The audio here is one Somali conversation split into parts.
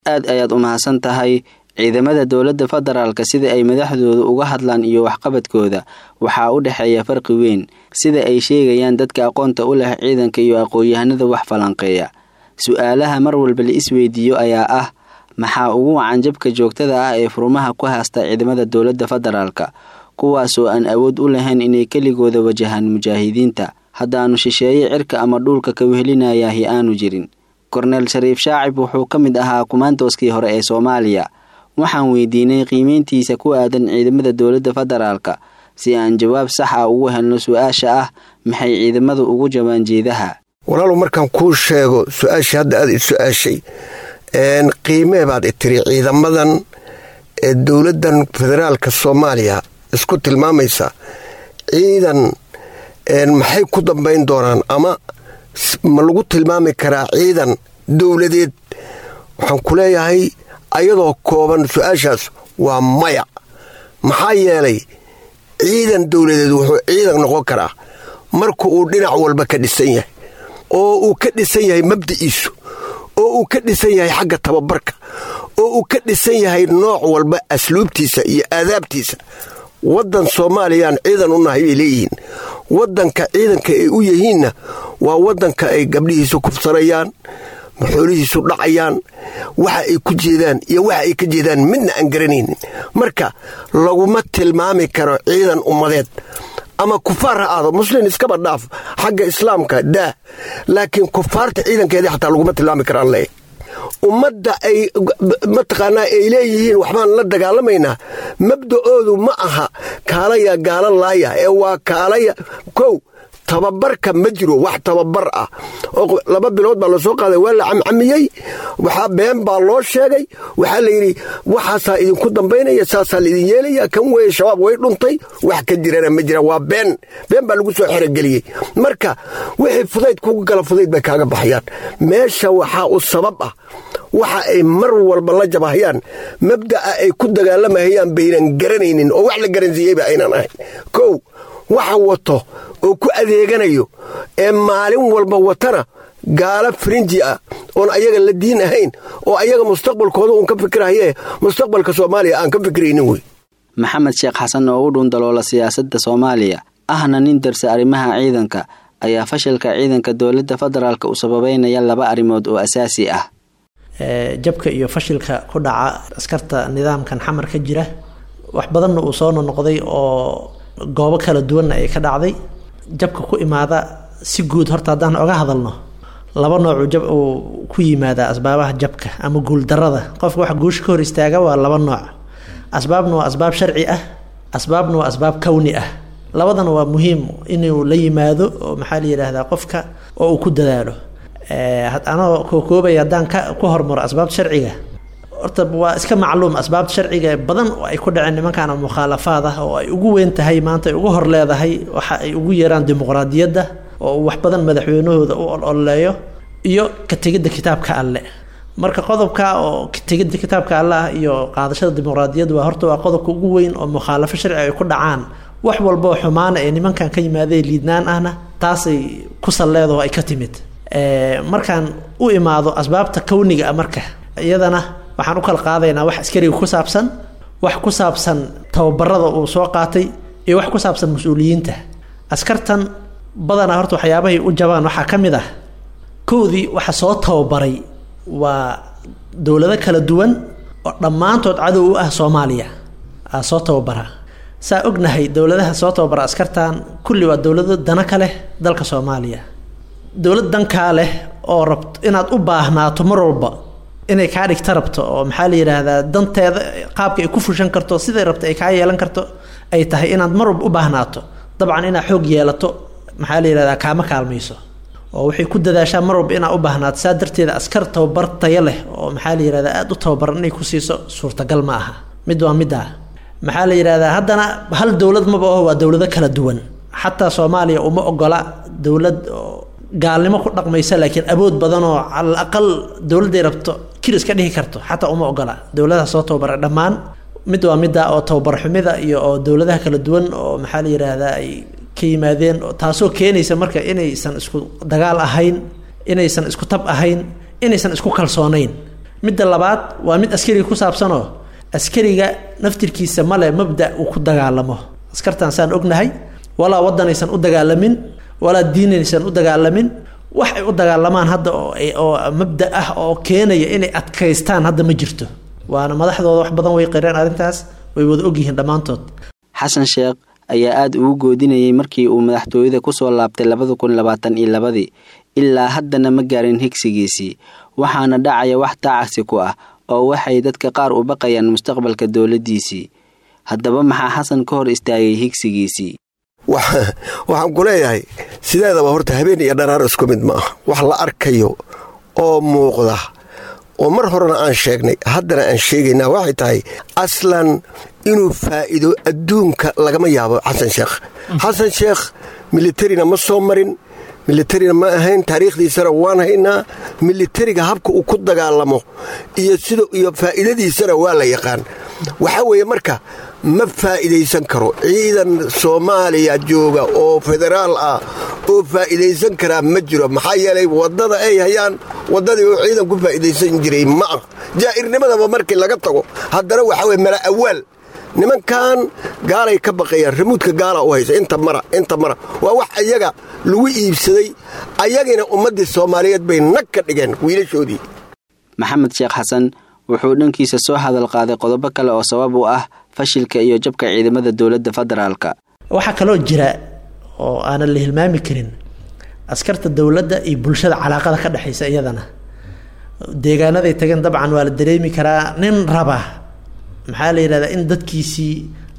aad ayaad u mahadsan tahay ciidamada dowladda federaalka sida ay madaxdooda uga hadlaan iyo waxqabadkooda waxaa u dhexeeya farqi weyn sida ay sheegayaan dadka aqoonta u leh ciidanka iyo aqoon-yahanada wax falanqeeya su-aalaha mar walba la isweydiiyo ayaa ah maxaa ugu wacan jabka joogtada ah ee furmaha ku haysta ciidamada dowladda federaalka kuwaasoo aan awood u lahayn inay keligooda wajahaan mujaahidiinta haddaanu shisheeye cirka ama dhuulka ka wehelinayahi aanu jirin korneel shariif shaacib wuxuu ka mid ahaa kumaantooskii hore ee soomaaliya waxaan weydiinay qiimeyntiisa ku aadan ciidamada dowladda federaalka si aan jawaab sax ah ugu helno su-aasha ah maxay ciidamadu ugu jabaan jeedaha walaalow markaan kuu sheego su-aashii hadda aad i su-aashay qiimee baad i tiri ciidamadan ee dowladdan federaalka soomaaliya isku tilmaamaysa ciidan maxay ku dambayn doonaan ama ma lagu tilmaami karaa ciidan dowladeed waxaan ku leeyahay ayadoo kooban su-aashaas waa maya maxaa yeelay ciidan dowladeed wuxuu ciidan noqon karaa marka uu dhinac walba ka dhisan yahay oo uu ka dhisan yahay mabdiciisu oo uu ka dhisan yahay xagga tababarka oo uu ka dhisan yahay nooc walba asluubtiisa iyo aadaabtiisa waddan soomaaliyaan ciidan u nahay bay leeyihiin waddanka ciidanka ay u yihiinna waa waddanka ay gabdhihiisu kufsanayaan maxoolihiisu dhacayaan waxa ay ku jeedaan iyo waxa ay ka jeedaan midna aan garanaynin marka laguma tilmaami karo ciidan ummadeed ama kufaar ha aado muslin iskaba dhaaf xagga islaamka daah laakiin kufaarta ciidankeedii xataa laguma tilmaami karaan leeyahy ummadda ay mataqaanaa ay leeyihiin waxbaan la dagaalamaynaa mabda'oodu ma aha kaalaya gaala laaya ee waa kaalaya kow tababarka ma jiro wax tababar ah oo laba bilood baa lasoo qaaday waa la camcamiyey waxaa been baa loo sheegay waxaa layidhi waxaasaa idinku dambaynaya saasaa laidin yeelaya kan weeye shabaab way dhuntay wax ka jirana ma jira waa been been baa lagu soo xerogeliyey marka wixii fudayd kugu gala fudayd bay kaaga baxayaan meesha waxaa u sabab ah waxa ay mar walba la jabahayaan mabda'a ay ku dagaalamayaan baynan garanaynin oo wax la garansiiyeyba aynan ahayn kow waxa wato oo ku adeeganayo ee maalin walba watana gaalo farinji ah oon ayaga la diin ahayn oo ayaga mustaqbalkooda uun ka fikirhaye mustaqbalka soomaaliya aan ka fikiraynin wey maxamed sheekh xasan oo u dhuundaloola siyaasadda soomaaliya ahna nin darsa arrimaha ciidanka ayaa fashilka ciidanka dowladda federaalk u sababeynaya laba arrimood oo asaasi ah jabka iyo fashilka ku dhaca askarta nidaamkan xamar ka jira wax badanna uu soo nonoqday oo goobo kala duwanna ay ka dhacday jabka ku imaada si guud horta haddaan oga hadalno laba noocu jab uu ku yimaadaa asbaabaha jabka ama guuldarada qofka waxa guusha ka hor istaaga waa laba nooc asbaabna waa asbaab sharci ah asbaabna waa asbaab kowni ah labadana waa muhiim inuu la yimaado oo maxaa la yidhaahdaa qofka oo uu ku dadaalo anoo kookoobaya haddaan ka ku hormaro asbaabta sharciga horta waa iska macluum asbaabta sharciga badan oo ay ku dhaceen nimankan mukhaalafaad ah oo ay ugu weyn tahay maanta ay ugu hor leedahay waxa ay ugu yeeraan dimuqraadiyadda oo wax badan madaxweynahooda u ololeeyo iyo ka tegidda kitaabka alle marka qodobka oo tegidda kitaabka alle ah iyo qaadashada dimuqraadiyadda waa horta waa qodobka ugu weyn oo mukhaalafo sharci ay ku dhacaan wax walboo xumaana ee nimankan ka yimaadee liidnaan ahna taasay ku salleedaho ay ka timid markaan u imaado asbaabta kowniga ah marka iyadana waxaan u kala qaadaynaa wax askariga ku saabsan wax ku saabsan tababarada uu soo qaatay iyo wax ku saabsan mas-uuliyiinta askartan badanaa horta waxyaabahay u jabaan waxaa ka mid ah kowdii waxa soo tababaray waa dowlado kala duwan oo dhammaantood cadow u ah soomaaliya aa soo tababara saa ognahay dowladaha soo tababara askartan kulli waa dowlado dana ka leh dalka soomaaliya dowlad dankaa leh oo rabt inaad u baahnaato mar walba inay kaa dhigta rabto oo maxaa la yidhaahdaa danteeda qaabka ay ku fushan karto siday rabto ay kaa yeelan karto ay tahay inaad mar walba u baahnaato dabcan inaad xoog yeelato maxaa la yidhahdaa kaama kaalmayso oo waxay ku dadaashaa mar walba inaad u baahnaato saa darteeda askar tababar tayo leh oo maxaa la yidhahdaa aada u tababaran inay ku siiso suurtagal ma aha mid waa middaa maxaa la yidhahdaa haddana hal dowlad maba aho waa dowlado kala duwan xataa soomaaliya uma ogola dowlad gaalnimo ku dhaqmaysa laakiin awood badan oo calal aqal dowladday rabto kiris ka dhihi karto xataa uma ogola dowladaha soo tababara dhammaan mid waa midda oo tababar xumida iyo oo dowladaha kala duwan oo maxaa la yidhaahdaa ay ka yimaadeen taasoo keenaysa marka inaysan isku dagaal ahayn inaysan isku tab ahayn inaysan isku kalsoonayn midda labaad waa mid askariga ku saabsanoo askariga naftirkiisa male mabda uu ku dagaalamo askartan saan ognahay walaa wadanaysan u dagaalamin walaa diinaysan u dagaalamin wax ay u dagaalamaan hadda oo mabda ah oo keenaya inay adkaystaan hadda ma jirto waana madaxdooda wax badan way qireen arrintaas way wada ogyihiin dhammaantood xasan sheekh ayaa aada ugu goodinayay markii uu madaxtooyada kusoo laabtay labada kun labaatan iyo labadii ilaa haddana ma gaarin higsigiisii waxaana dhacaya wax taacasi ku ah oo waxay dadka qaar u baqayaan mustaqbalka dowladdiisii haddaba maxaa xasan ka hor istaagay higsigiisii waxaan ku leeyahay sideedaba horta habeen iyo dharaar isku mid ma ah wax la arkayo oo muuqda oo mar horena aan sheegnay haddana aan sheegaynaa waxay tahay aslan inuu faa'iido adduunka lagama yaabo xasan sheekh xasan sheekh militarina ma soo marin militarina ma ahayn taariikhdiisana waan haynaa militariga habka uu ku dagaalamo iyo sida iyo faa'iidadiisana waa la yaqaan waxaa weeye marka ma faa'iidaysan karo ciidan soomaaliya jooga oo federaal ah oo faa'iidaysan karaa ma jiro maxaa yeelay waddada ay hayaan waddadii oo ciidan ku faa'iidaysan jiray ma ah jaa'irnimadaba markii laga tago haddana waxaa weye mala awaal nimankan gaalay ka baqayaan ramuudka gaala u haysa inta mara inta mara waa wax ayaga lagu iibsaday ayagina ummaddii soomaaliyeed bay nag ka dhigeen wiilashoodii maxamed sheekh xasan wuxuu dhankiisa soo hadal qaaday qodobo kale oo sabab u ah fashilka iyo jabka ciidamada dowladda federaalka waxaa kaloo jira oo aanan la hilmaami karin askarta dowladda iyo bulshada calaaqada ka dhexaysa iyadana deegaanaday tageen dabcan waa la dareemi karaa nin raba maxaa la yidhahdaa in dadkiisii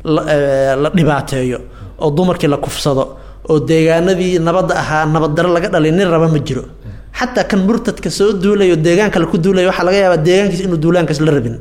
la dhibaateeyo oo dumarkii la kufsado oo deegaanadii nabadda ahaa nabaddaro laga dhalay nin raba ma jiro xataa kan murtadka soo duulayo deegaanka laku duulaya waxaa laga yaabaa deegaankiisa inuu duulaankaas la rabin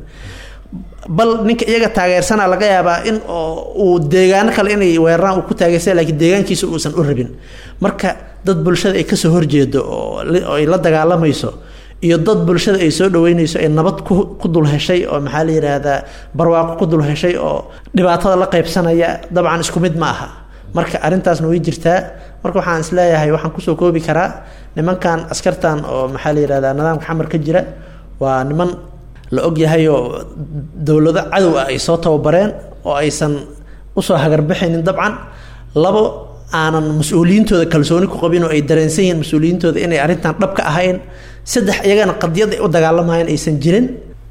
bal ninka iyaga taageersana laga yaabaa in uu deegaano kale inay weeraraan uu ku taageersa lakiin deegaankiisa uusan u rabin marka dad bulshada ay kasoo horjeedo oo ay la dagaalamayso iyo dad bulshada ay soo dhaweynayso ay nabad ku dul heshay oo maxaa la yidhaahdaa barwaaqo ku dul heshay oo dhibaatada la qaybsanaya dabcan isku mid ma aha marka arrintaasna way jirtaa marka waxaan isleeyahay waxaan kusoo koobi karaa nimankan askartan oo maxaa la yidhahdaa nidaamka xamar ka jira waa niman la ogyahay oo dowlado cadow ah ay soo tababareen oo aysan usoo hagarbixaynin dabcan labo aanan mas-uuliyiintooda kalsooni ku qabin oo ay dareensan yihiin mas-uuliyiintooda inay arrintan dhab ka ahayn saddex iyagana qadiyad ay u dagaalamayeen aysan jirin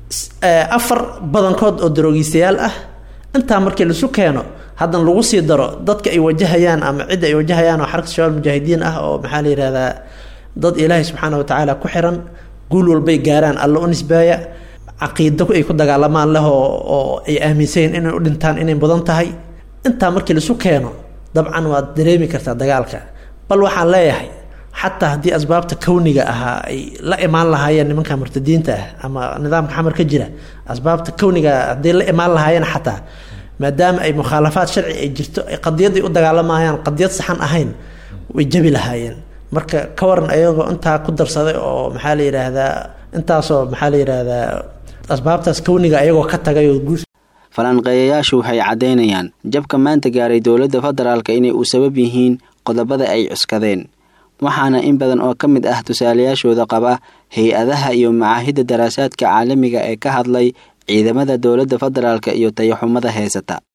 afar badankood oo daroogiistayaal ah intaa markii laisu keeno haddana lagu sii daro dadka ay wajahayaan ama cidda ay wajahayaan oo xarakta shabaab mujaahidiin ah oo maxaa la yidhahdaa dad ilaahay subxaana wa tacaala ku xiran guul walbay gaaraan alla u nisbaaya caqiido ay ku dagaalamaan leh oo ay aaminsayiin inay u dhintaan inay mudan tahay intaa markii laisu keeno dabcan waad dareemi kartaa dagaalka bal waxaan leeyahay xataa haddii asbaabta kawniga ahaa ay la imaan lahaayeen nimanka murtadiinta ah ama nidaamka xamar ka jira asbaabta kawniga hadday la imaan lahaayeen xataa maadaama ay mukhaalafaad sharci ay jirto ay qadiyaday u dagaalamayaan qadiyad saxan ahayn way jabi lahaayeen marka ka waran ayagoo intaa ku darsaday oo maxaa la yidhaahdaa intaasoo maxaa la yidhaahdaa asbaabtaas kawniga ayagoo ka tagay oo guus falanqeeyayaashu waxay caddaynayaan jabka maanta gaaray dowladda federaalka inay u sabab yihiin qodobada ay cuskadeen waxaana in badan oo ka mid ah tusaalayaashooda qaba hay-adaha iyo macaahidda daraasaadka caalamiga ee ka hadlay ciidamada dowladda federaalka iyo tayaxumada heysata